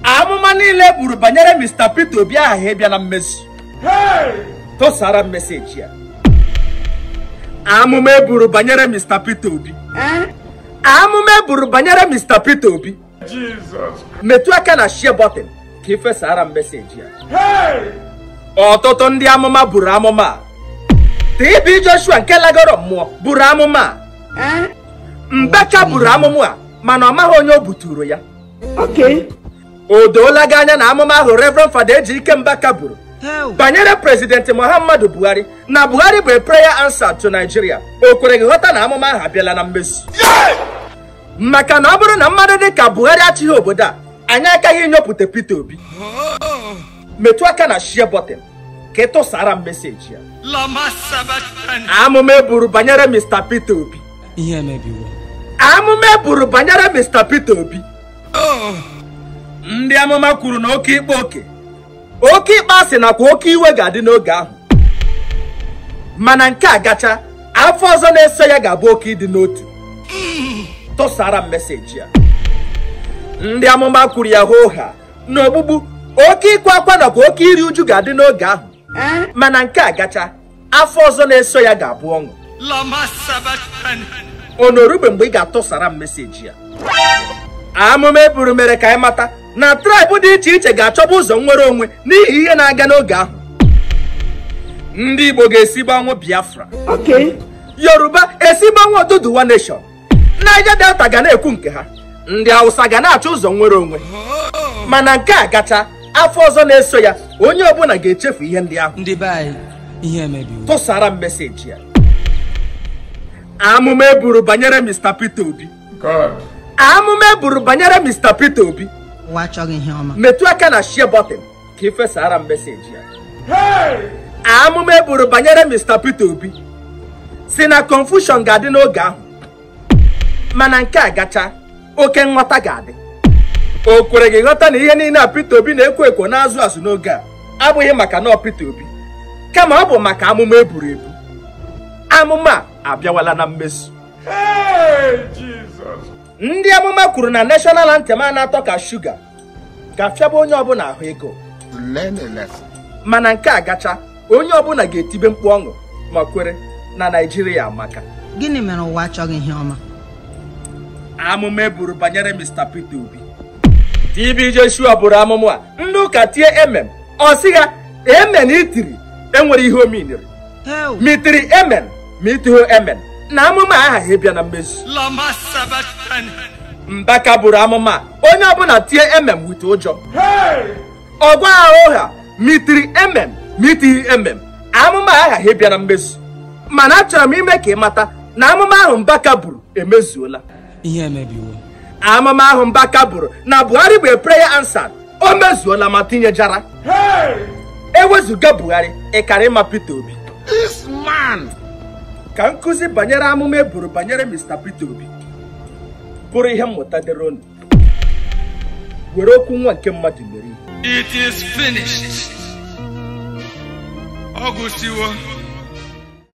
amụma niile e buru banyere Mr. Peter Obi aha ịbịa na mmezu tụsara m meseji ya amụma e buru banyere Mr. Peter Obi amụma e buru banyere Mr. Peter Obi metụ aka na share button ka ifesara m meseji ya ọtụtụ ndị amụma buru amụma a. TB Joshua nke lagoro mmụọ buru amụma a. Mbaka buru amụma a mana ọ maghị onye o buturu ya o doola gị anya na amụma ahụ Reverend Fada Ejike Mbaka buru banyere prezidenti Muhammadu Buhari na Buhari bụ a prayer answer to Nigeria o kwere gị ghọta na amụma ahụ abịala na mmezu maka na ọ bụrụ na mmadụ dị ka Buhari achịghị obodo a anyị agaghị inyopụta Peter Obi metụ aka na share button ka ị tụsara m meseji ya amụma e buru banyere Mr. Peter Obi ihe emebiwo amụma e buru banyere Mr. Peter Obi ndị amụma kwuru na oke ikpe oke oke ikpe asị nakwa oke iwe ga-adị n'oge ahụ mana nke a gacha afọ ọzọ na-eso ya ga-abụ oke ịdị n'otu tụsara m meseji ya ndị amụma kwuru ya hoo ha na ogbugbu oke ịkwa akwa nakwa oke iri uju ga-adị n'oge ahụ mana nke a gacha afọ ọzọ na-eso ya ga-abụ ọṅụ onorugbe mgbe ị ga-atụsara m meseji ya amụma e buru mere ka anyị mata na traịbụ dị iche iche ga-achọba ụzọ nnwere onwe n'ihi ihe na-aga n'oge ahụ ndị Igbo ga-esi gbanwe Biafra Yoruba esi gbanwe Oduduwa nation Niger Delta ga na-ekwu nke ha ndị Hausa ga na-achọ ụzọ nnwere onwe mana nke a gacha afọ ọzọ na-eso ya onye ọbụla ga-echefu ihe ndị ahụ ndị be anyị ihe emebiwo tụsara m meseji ya amụma e buru banyere Mr. Peter Obi amụma e buru banyere Mr. Peter Obi ụwa achọghị ihe ọma metụ aka na share button ka ifesara m meseji ya amụma e buru banyere Mr. Peter Obi si na confusion ga-adị n'oge ahụ mana nke a gacha oke nghọta ga-adị o kwere gị ghọta na ihe niile a Peter Obi na-ekwo ekwo na-azụ azụ n'oge a abụghị maka na ọ Peter Obi kama ọ bụ maka amụma e buru ebu amụma a abịawala na mmezu ndị amụma kwuru na national anthem a na-atọ ka shuga ga-afịaba onye ọbụla ahụ ego Learn a lesson. mana nke a gacha onye ọbụla ga-etibe mkpu ọṅụ ma kwere na naijiria amaka gịnị mere ụwa achọghị ihe ọma amụma e buru banyere Mr. Peter Obi TB Joshua buru amụma a ndị ụka tie emem ọ sị ha emen itiri enwere ihe ominiri Heo, mitiri emen ma itiho emen na amụma a aghaghị ịbịa na mmezu mbaka buru amụma a, onye ọbụla tie emem wite ụjọ ọgwa agha ụgha mitiri emem ma itighi emem amụma a aghaghị ịbịa na mmezu mana achọrọ m ime ka ị mata na amụma ahụ mbaka buru emezuola ihe emebiwo amụma ahụ mbaka buru na buhari bụ prayer answer o mezuola ma tinyejara ewezụga buhari ịkara ịma peter obi This man. ka nkụzi banyere amụma e buru banyere mr peter obi bụrụ ihe mmụta dịrị unu were okwu nwa nke mmadụ mere ihe It is finished. Ọ gụsiwo.